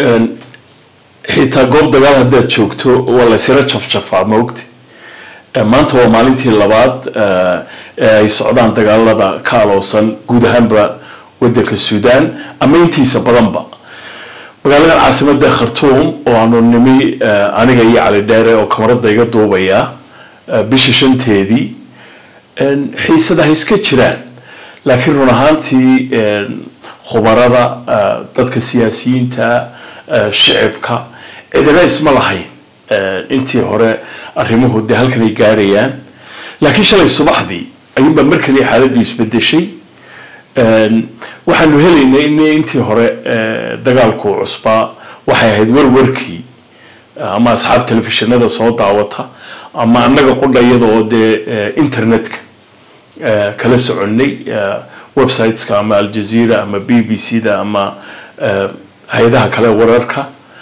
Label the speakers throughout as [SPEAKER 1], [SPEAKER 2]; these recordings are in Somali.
[SPEAKER 1] xitaa goob dagaal haddaad joogto waa laysira jafjafaa maogti maanta waa maalintii labaad ee ay socdaan dagaalada ka aloosan guud ahaanba wadanka suudaan ama intiisa badanba magaaladan caasimada khartuum oo aanu nimi aniga iyo cali dheere oo kamarada iga duubaya bisha shanteedii xiisada ha iska jiraan laakiin run ahaantii khubarada dadka siyaasiyiinta shicibka cidina isma lahayn intii hore arrimuhu dee halkan ay gaarayaan laakiin shalay subaxdii ayuunbaa mar kaliya xaaladdu isbedeshay waxaanu helaynay in intii hore dagaalku cusbaa waxay ahayd warwarkii ama asxaab telefishinada soo daawata ama annaga qudha iyada oo dee internetka kala soconnay websiteska ama aljazeera ama b b c da ama hay-adaha kale wararka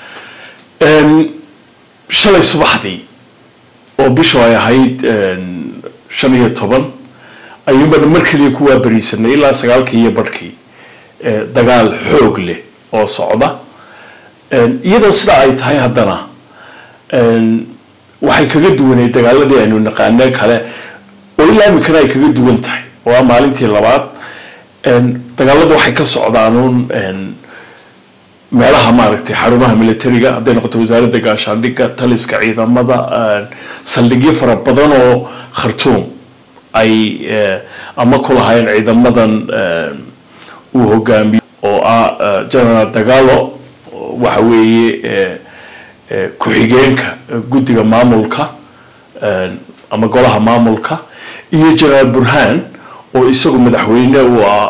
[SPEAKER 1] shalay subaxdii oo bishu ay ahayd shan iyo toban ayuunbana mar kaliya ku waabariisanay ilaa sagaalkii iyo barhkii dagaal xoog leh oo socda iyadoo sidaa ay tahay haddana waxay kaga duwanay dagaaladii aynu naqaane kale oo ilaa iminkana ay kaga duwan tahay oo ah maalintii labaad dagaalada waxay ka socdaanuun meelaha maaragtay xarumaha militariga hadday noqoto wasaaradda gaashaandhigga taliska ciidamada saldhigyo fara badan oo khartuum ay ama ku lahaayeen ciidamadan uu hogaamiyo oo ah general dagalo waxa weeye ku-xigeenka guddiga maamulka ama golaha maamulka iyo generaal burhan oo isagu madaxweyne u ah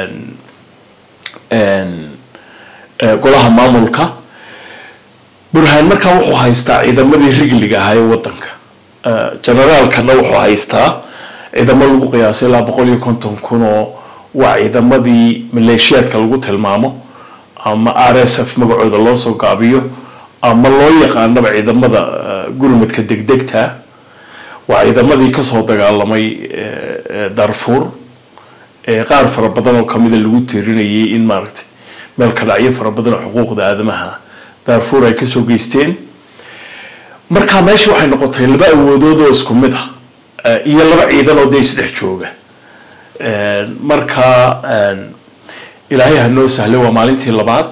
[SPEAKER 1] golaha maamulka burhaan markaa wuxuu haystaa ciidamadii rigliga ahaa ee wadanka generaalkana wuxuu haystaa ciidamo lagu qiyaasay ilaa boqol iyo konton kun oo waa ciidamadii maleeshiyaadka lagu tilmaamo ama r s f magacooda loo soo gaabiyo ama loo yaqaanaba ciidamada gurmadka degdegta waa ciidamadii kasoo dagaalamay darfur qaar fara badan oo kamida lagu tirinayay in maaragtay meel ka dhacyo fara badan oo xuquuqda aadamaha darfur ay kasoo geysteen markaa meesha waxay noqotay laba awoodood oo isku mid ah iyo laba ciidan oo dee isdhex jooga markaa ilaahay ha noo sahlay waa maalintii labaad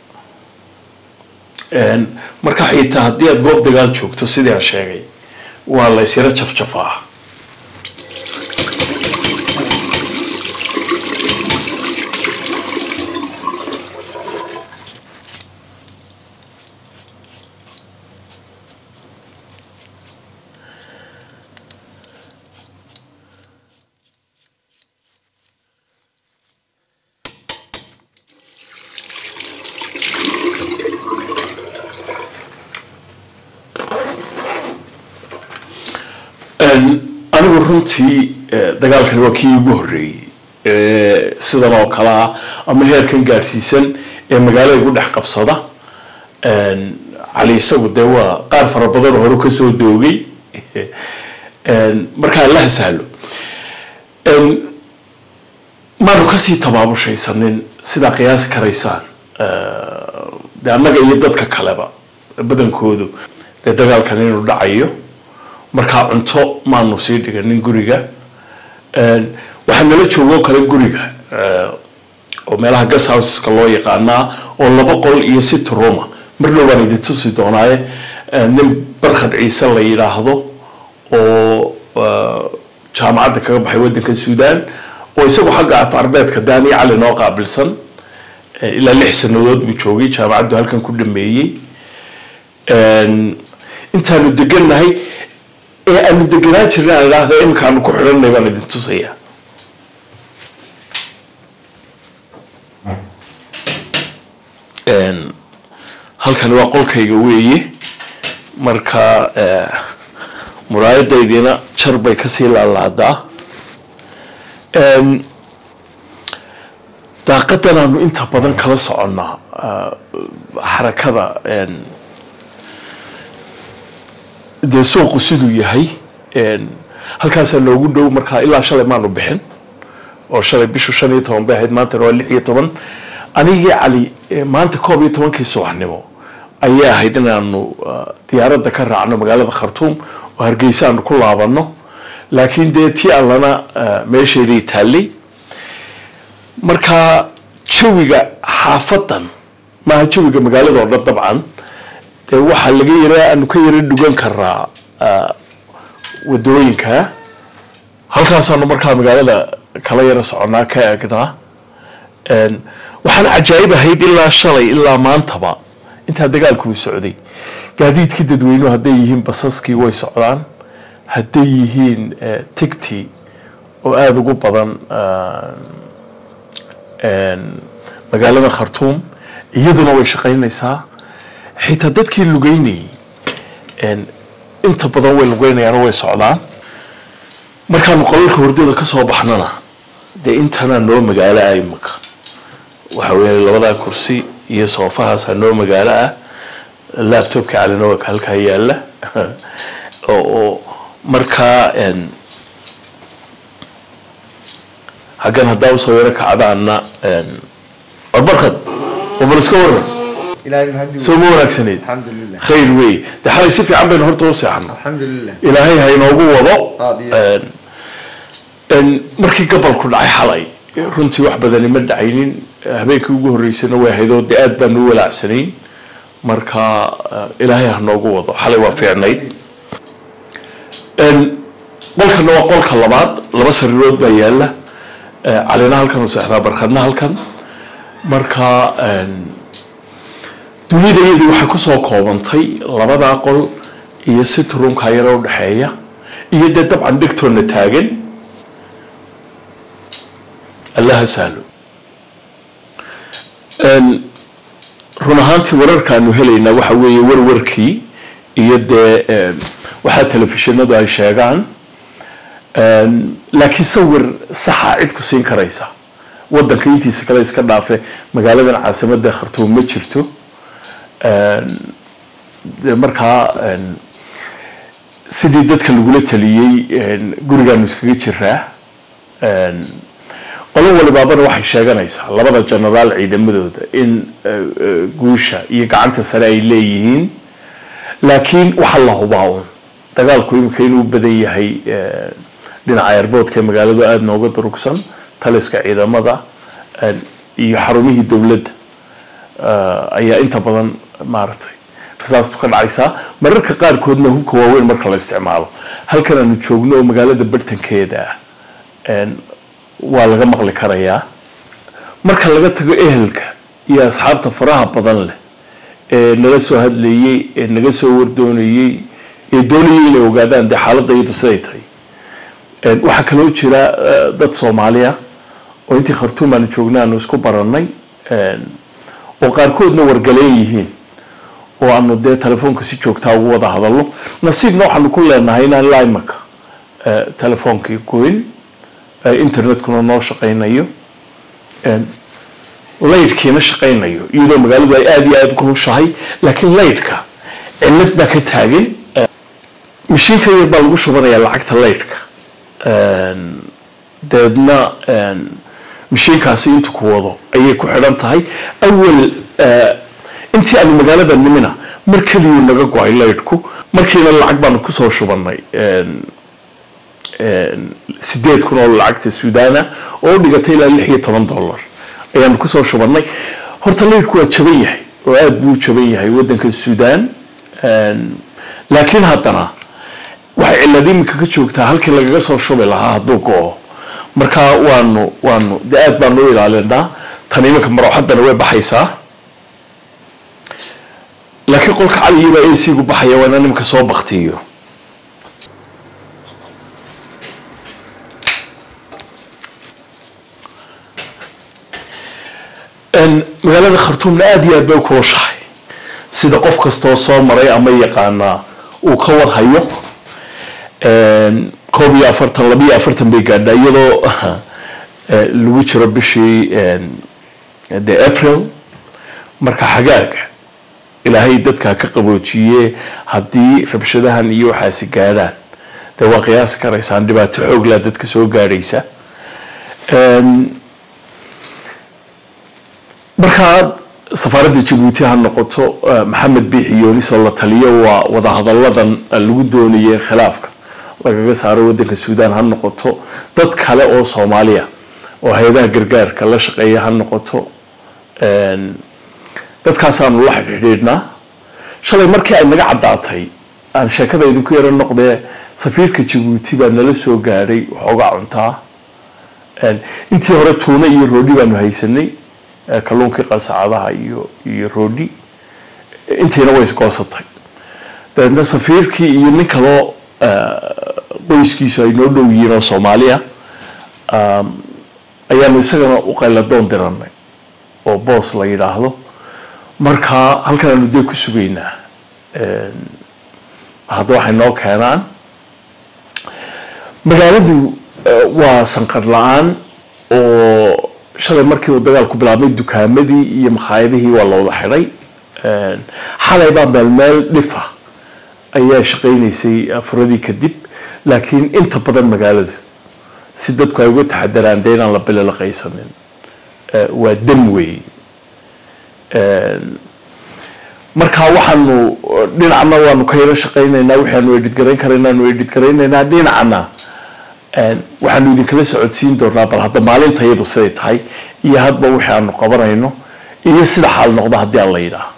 [SPEAKER 1] markaa xitaa haddii aada goob dagaal joogto sidii aan sheegay waa la ysyaro jafjafaa anigu runtii dagaalkan waa kii ugu horreeyey sidan oo kale ah ama heerkan gaadhsiisan ee magaalada igu dhex qabsada cali isagu dee waa qaar fara badan oo hore kasoo doogay markaa laha sahlo maanu kasii tabaabushaysanin sidaa qiyaasi karaysaan de annaga iyo dadka kaleba badankoodu dee dagaalkan inuu dhacayo markaa cunto maanu sii dhiganin guriga waxaa nala joogoo kale guriga oo meelaha gas houseska loo yaqaanaa oo laba qol iyo sit roma marna waan idin tusi doonaaye nin barkhad ciise la yidhaahdo oo jaamacadda kaga baxay waddanka suudaan oo isagu xagga af arbeedka daani cali noo qaabilsan ilaa lix sanadood buu joogay jaamacaddu halkan ku dhameeyey intaanu degannahay ee aanu deganaan jirna aan idhaahda iminka aanu ku xidhanay baan idin tusaya halkani waa qolkayga weeye marka muraayadaydina jar bay kasii laalaadaa daaqadan aanu inta badan kala soconnaa xarakada dee suuqu siduu yahay halkaasaa noogu dhow markaa ilaa shalay maanu bixin oo shalay bishu shan iyo toban bay ahayd maantana waa lix iyo toban anigii cali maanta koob iyo tobankii subaxnimo ayay ahayd inaanu diyaaradda ka raacno magaalada khartuum oo hargeysa aanu ku laabano laakiin dee tii allana meesheedii taallay marka jawiga xaafadan maaha jawiga magaalada oo dhan dabcan dee waxaa laga yara aanu ka yara dhugan karaa wadooyinka halkaasaanu markaa magaalada kala yara soconaa ka eegnaa waxaana cajaa'ib ahayd ilaa shalay ilaa maantaba intaa dagaalku uu socday gaadiidkii dadweynuhu hadday yihiin basaskii way socdaan hadday yihiin tigti oo aada ugu badan magaalada khartuum iyaduna way shaqaynaysaa xitaa dadkii lugeynayay inta badan way lugeynayaan way socdaan markaanu qolalka hordada ka soo baxnana dee intanaa noo magaalo ah imaka waxa weeye labadaa kursi iyo soofahaasaa noo magaalo ah laptopka calinowaka halkaa yaalla oo markaa haggan haddaa usoo yaro kacdaana warbarkad wabal iska waran soo ma wanaagsaneyd khayr wey de xalay si fiican baynu horta u seexano ilaahay ha inoogu wado markii gabalku dhacay xalay runtii wax badani ma dhacaynin habeenkii ugu horreysana way ahayd oo de aad baanu u walaacsanayn marka ilaahay ha noogu wado xalay waa fiicnayd qolkana waa qolka labaad laba sariirood baa yaala calina halkan u seexdaa barkadna halkan marka dunida iyadii waxay kusoo koobantay labadaa qol iyo sitrumka yaro udhexeeya iyo dee dabcan dhegtoonna taagan allaha sahlo run ahaantii wararkaanu helaynaa waxa weeye warwarkii iyo dee waxaa telefishinadu ay sheegaan laakiin sawir saxa cid ku siin karaysa wadanka intiisa kale iska dhaafe magaaladan caasimada khartuum ma jirto de markaa sidii dadka lagula taliyey gurigaanu iskaga jiraa qolo walibaabana waxay sheeganaysaa labada genaraal ciidamadooda in guusha iyo gacanta sare ay leeyihiin laakiin waxaa la hubaa un dagaalku imika inuu badan yahay dhinaca airboodka ee magaaladu aada nooga durugsan taliska ciidamada iyo xarumihii dowladda ayaa inta badan maaragtay rasaastu ka dhacaysaa mararka qaarkoodna hubka waaweyn marka la isticmaalo halkan aanu joogno oo magaalada bartankeeda ah waa laga maqli karayaa marka laga tago ehelka iyo asxaabta faraha badan leh ee nala soo hadlayey ee naga soo wardoonayey ee doonayay inay ogaadaan dee xaaladda iyadu siday tahay waxaa kaloo jira dad soomaaliya oo intii khartuum aanu joogna aanu isku barannay oo qaarkoodna wargaleen yihiin oo aanu dee telefoonka si joogtaa ugu wada hadalno nasiibna waxaanu ku leenahay inaan ilaa imaka telefoonkii goyn internetkuna noo shaqaynayo laydhkiina shaqaynayo iyadoo magaaladu ay aada iyo aada kulushahay laakiin laydhka cilad baa ka taagan mashiinka yar baa lagu shubanayaa lacagta laydhka dabeedna mashiinkaasi intu ku wado ayay ku xidhan tahay awal intii aanu magaalada nimina mar keliyuu naga go-ay laydhku markiina lacag baanu kusoo shubannay sideed kun oo lacagta suudana oo u dhigatay ilaa lix iyo toban dollar ayaanu kusoo shubannay horta laydhku waa jaban yahay oo aada buu u jaban yahay waddanka suudaan laakiin haddana waxay cilad iminka ka joogtaa halkii lagaga soo shubi lahaa hadduu go-o marka waanu waanu de aad baanu u ilaalinaa tan iminka marooxaddana way baxaysaa laakiin qolka caliyibaa esigu baxaya waa inaan iminka soo baktiyo magaalada khartuumna aada iyo aad bay u kulushahay sida qof kastoo soo maray ama yaqaanaa uu ka warhayo koob iyo afartan laba iyo afartan bay gaadhaa iyadoo lagu jiro bishii de april marka xagaaga ilaahay dadkaa ka qaboojiye haddii rabshadahan iyo waxaasi gaadhaan dee waa qiyaasi karaysaan dhibaato xooglaa dadka soo gaadhaysa markaa safaaradda jabuuti ha noqoto maxamed biixi yoonis oo la taliyo waa wadahadalladan lagu doonayay khilaafka lagaga saaro waddanka suudaan ha noqoto dad kale oo soomaaliya oo hay-adaha gargaarka la shaqeeya ha noqoto dadkaasaanu la xidhiidhnaa shalay markii ay naga caddaatay aan sheekada idinku yaro noqdee safiirka jabuuti baa nala soo gaadhay waxoogaa cuntaa intii hore tuune iyo roodhi baanu haysanay kalluunkii qasacadaha iyo iyo roodhi intiina way isgoosatay dabeedna safiirkii iyo nin kaloo qoyskiisu ay noo dhow yihiin oo soomaaliya ayaanu isagana u qayladoon diranay oo boos la yidhaahdo markaa halkan aanu dee ku sugaynaa hadda waxay noo keenaan magaaladu waa sanqar la-aan oo shalay markii uu dagaalku bilaabmay dukaamadii iyo makhaayadihii waa la wada xidhay xalay baa meel meel dhifa ayaa shaqaynaysay furadii kadib laakiin inta badan magaaladu si dadku ay uga taxadaraan dee inaan la bililaqaysanin waa dam weey markaa waxaanu dhinacna waanu ka yaro shaqaynaynaa waxaanu edhidgarayn karaynaanu edhidgaraynaynaa dhinacna waxaanu idinkala socodsiin doonaa bal hadda maalinta iyadu siday tahay iyo hadba wixii aanu qabanayno iyo sida xaal noqda haddii aan la yidhaah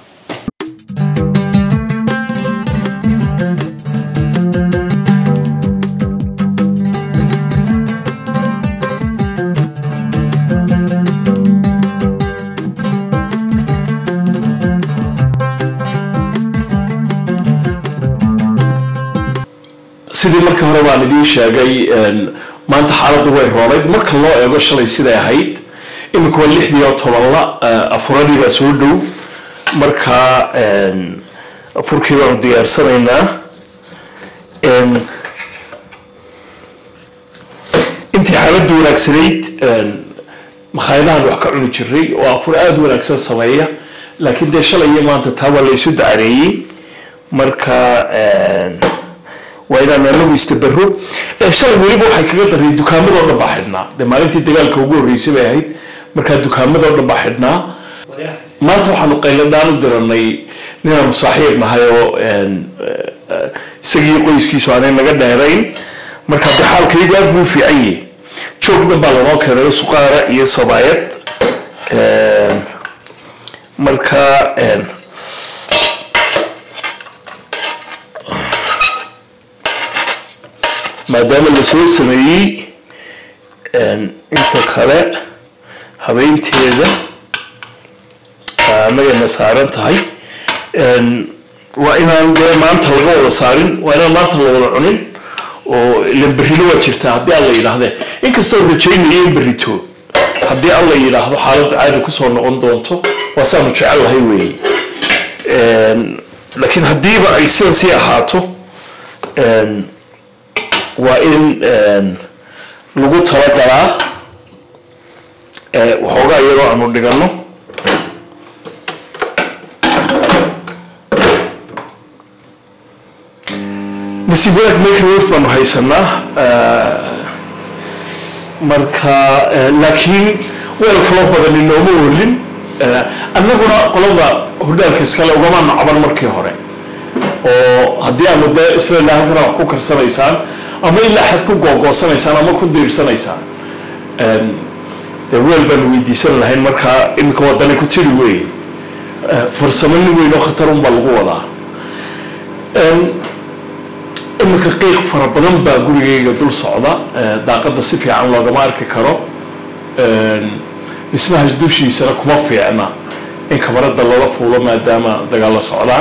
[SPEAKER 1] sidii markii hore baan idiin sheegay maanta xaaladdu way roonayd marka loo eego shalay siday ahayd imika waa lixdii oo tobanla afuradii baa soo dhow marka afurkii baanu diyaarsanaynaa intii xaaladdu wanaagsanayd makhaayadahan wax ka cuni jiray oo afur aada wanaagsan sameeya laakiin dee shalay iyo maanta taa waa la isu dacareeyey marka waa inaan anagu istabaro shalay weliba waxay kaga dareen dukaamadoo dhan baa xidhnaa dee maalintii dagaalka ugu horreysay bay ahayd markaa dukaamadoo dhan baa xidhnaa maanta waxaanu qayladhaan u diranay ninaanu saaxiib nahay oo isagii qoyskiisu aanay naga dheerayn markaa dee xaalkaygu aad buu u fiican yahay joog dhan baa lanoo keenay suqaara iyo sabaayad marka maadaama lasoo sameeyey inta kale habeynteeda annagayna saaran tahay waa inaan dee maanta laga wada saarin waa inaan maanta la wada cunin oo ilan berrino waa jirtaa haddii alla yidhaahdee inkastoo rajaynayo in berrito haddii alla yidhaahdo xaaladda caadi kusoo noqon doonto waa saanu jecel lahay weeye laakiin haddiiba ay sidan sii ahaato waa in lagu talagalaa waxoogaa iyadoo aanu dhigano nasiib wanaag microwave baanu haysanaa marka laakiin weel kaloo badan inooma olin annaguna qolada hordaalka iskale ugama nacaban markii hore oo haddii aanu dee isla ilaa halkana wax ku karsanaysaan ama ilaa xad ku googoosanaysaan ama ku diirsanaysaan dee weel baanu weydiisan lahayn markaa iminka wadani ku tiri wey farsamo nin weyn oo khatarun baa lagu wadaa iminka qiiq fara badan baa gurigayga dul socda daaqadda si fiican loogama arki karo dhismaha dushiisana kuma fiicna in kamarada lala fuulo maadaama dagaalla socdaan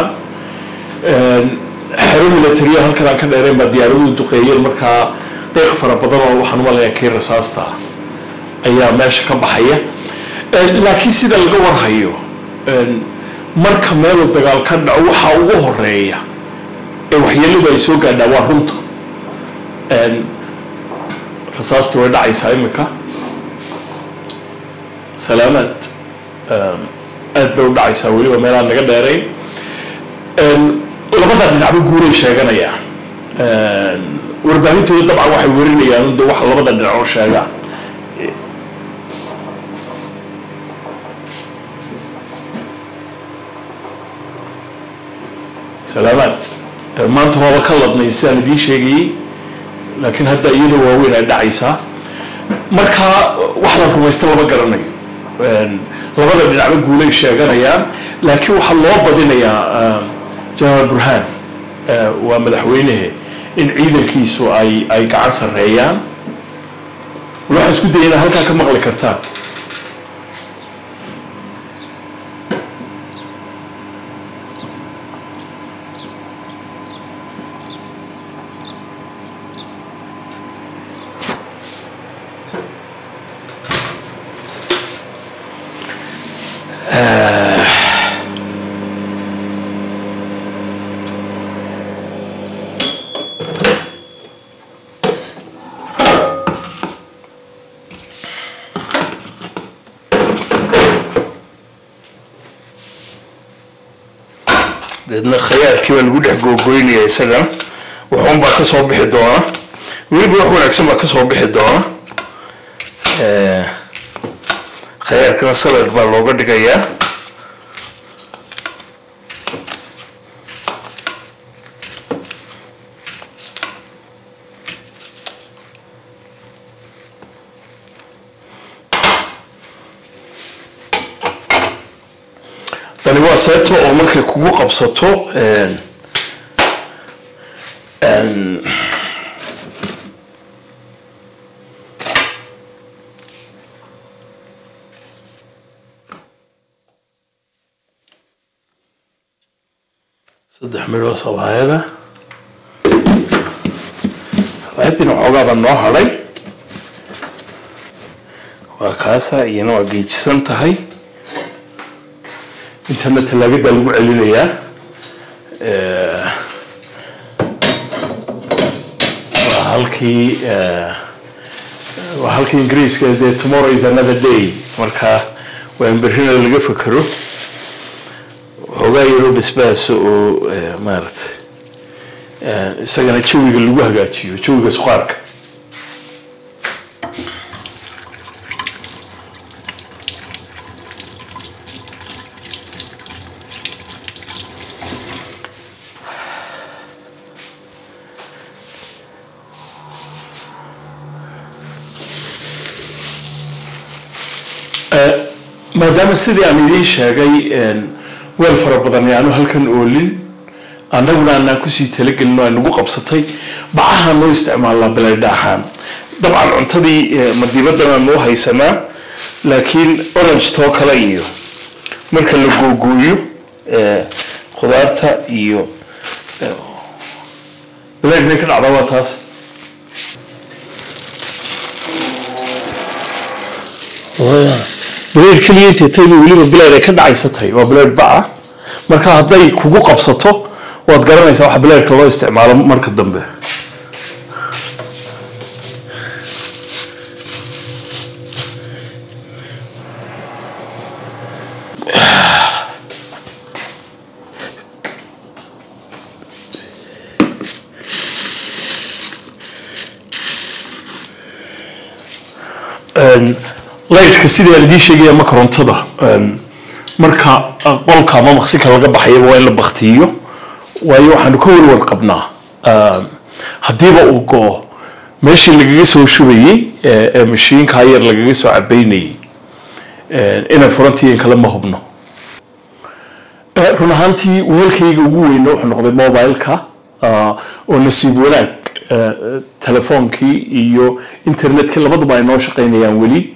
[SPEAKER 1] xero militariya halkan aan ka dheereen baa diyaaraduhu duqeeyeen markaa qiiq fara badan oo waxaan umalayaa kii rasaasta ayaa meesha ka baxaya laakiin sida laga warhayo marka meeluu dagaal ka dhaco waxaa ugu horeeya ee waxyeeladu ay soo gaadhaa waa runta rasaasta way dhacaysaa imika salaamaad aad bay u dhacaysaa weliba meelaan naga dheerayn labada dhinacba guuray sheeganayaan warbaahintooda dabcan waxay warinayaan de waxa labada dhinac oo sheegaan salaamaad maanta waaba ka ladnay sidaan idiin sheegayey laakiin hadda iyadoo waaweyn ay dhacaysaa markaa wax la rumaysta lama garanayo labada dhinacba guulay sheeganayaan laakiin waxaa loo badinayaa generaal burhaan waa madaxweynehe in ciidankiisu ay ay gacan sarreeyaan waxaan isku daya inaad halkaa ka maqli kartaan deedna khayaarkii baa lagu dhex googoynaya isagana wuxuun baa kasoo bixi doona weliba wax wanaagsan baa kasoo bixi doona khayaarkana salad baa looga dhigayaa tani waa seeto oo markay kugu qabsato saddex midhoo sabaayada sabaayaddiina waxoogaaba noo hadhay waa kaasa iyana waa geejisan tahay intana talaagadaa lagu celinayaa waa halkii waa halkii ingiriiska dee tomorrow is another day marka waa in berrina laga fekero waxoogaa yaroo basbaasa oo maaragtay isagana jawiga lagu hagaajiyo jawiga suqaarka maadaama sidii aan idiin sheegay weel fara badan aanu halkan oolin annaguna aanaan kusii talagelin oo ay nagu qabsatay bacaha noo isticmaalnaa beledhaaxaan dabcan cuntadii madiibadana noo haysanaa laakiin orange too kale iyo marka la googooyo khudaarta iyo beleed may ka dhacdaa waa taas bileed keliya intay tayba weliba bileed ay ka dhacaysatay waa bileed ba-a marka hadday kugu qabsato waad garanaysaa waxa bileedka loo isticmaalo marka dambe laydhka sidii aan idiin sheegaya ma korontada marka qolka ama maqsinka laga baxayaba waa in la baktiyo waayo waxaanu ka warwar qabnaa haddiiba uu go-o meeshii lagaga soo shubayey ee mashiinkaa yar lagaga soo cabeynayey inay furantiiin kale ma hubno run ahaantii weelkayga ugu weyna wuxuu noqday mobileka oo nasiib wanaag telefoonkii iyo internetkii labaduba ay noo shaqaynayaan weli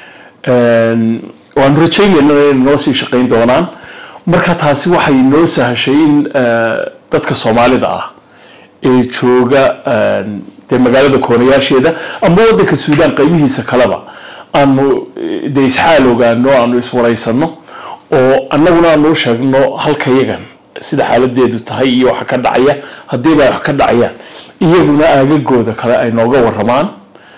[SPEAKER 1] waanu rajaynayna inay noo sii shaqayn doonaan marka taasi waxay noo sahashay in dadka soomaalida ah ee jooga dee magaalada koonayaasheeda ama waddanka suudaan qaybihiisa kaleba aanu dee isxaal ogaano aanu iswaraysano oo annaguna aanu u sheegno halkayagan sida xaaladeedu tahay iyo waxa ka dhacaya haddiiba ay wax ka dhacayaan iyaguna aagagooda kale ay nooga waramaan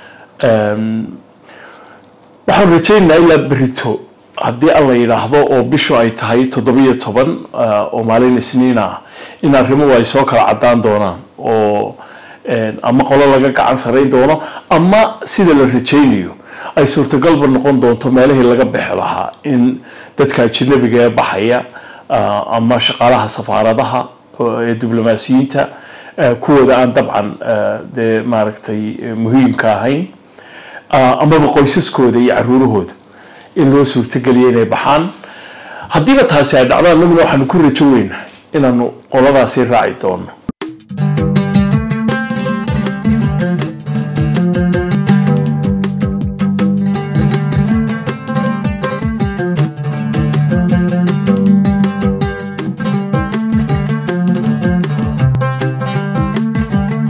[SPEAKER 1] waxaan rajaynaynaa ilaa berito haddii alla yidhaahdo oo bishu ay tahay toddobiyo toban oo maalin isniin ah in arrimuhu ay soo kala caddaan doonaan oo ama qolo laga gacan sarayn doono ama sida la rajaynayo ay suurtagalba noqon doonto meelihii laga bixi lahaa in dadka ajnabiga ee baxaya ama shaqaalaha safaaradaha ee diblomaasiyiinta kuwooda aan dabcan dee maaragtay muhiimka ahayn amaba qoysaskooda iyo caruurahooda in loo suurtogeliyo inay baxaan haddiiba taasi ay dhacdo annaguna waxaanu ku rajo weynahay inaanu qoladaasi raaci doono